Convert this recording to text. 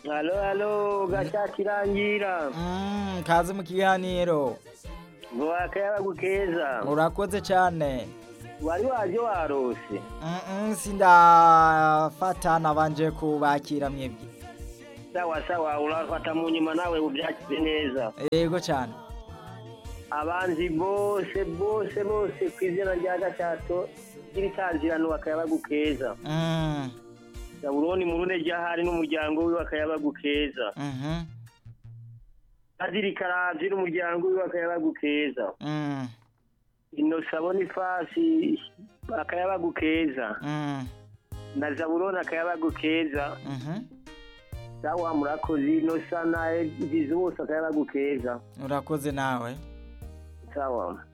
halo halo gaca kirangira Mm, kaze mu kiganiro ngo akayabagu keza urakoze cyane wari waje warose Mm-mm, sindafata nabanje kubakira mwebwe sawa sawa urafata mu nyuma nawe ubyakize neza yego cyane abanzi bose bose bose ku izina rya gacato ry'ibitangirano akayabagu keza Mm, zabuloni mu rune ryahari n'umuryango wiwe akayabagu keza mhm, padiri karavyi n'umuryango wiwe akayabagu keza mm, inosa bonifasi akayabagu keza mm, na zabuloni akayabagu keza mhm. sawa murakoze inosa na egizi bose akayabagu keza urakoze nawe sawa